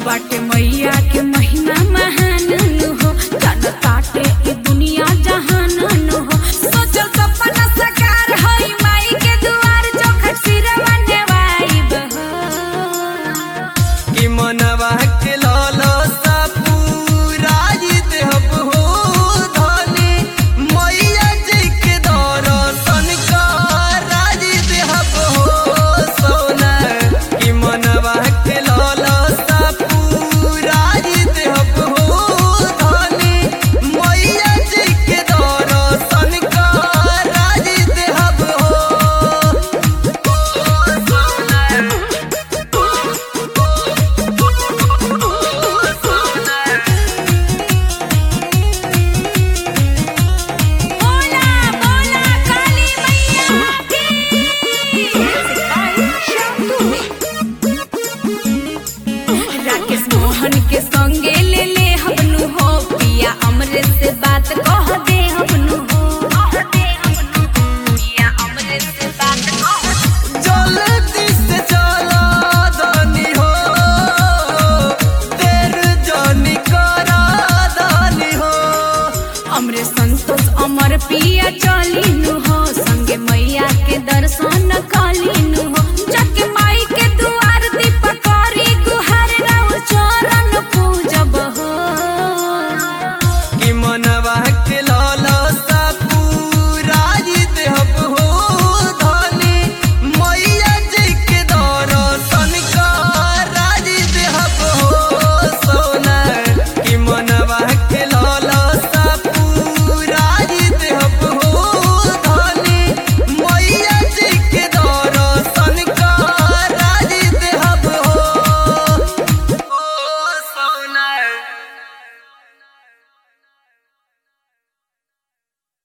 बाटे मैया के महिमा महान नु हो जन काटे ई दुनिया जहान नु हो सोचल सपना साकार होई माई के दुआर चौखट सिरवा नेवाइब हो कि मनवा के लाला सा पूरा देहब हो धनी मैया जी के दर्शन कराज देहब हो सोना कि मनवा के लाला सा पूरा देहब हो धनी मैया जी के दर्शन कराज देहब हो सोना बोला बोला काली मैया की राकेश मोहन के संगे ले ले हमनु हो पिया अमृत से बात कह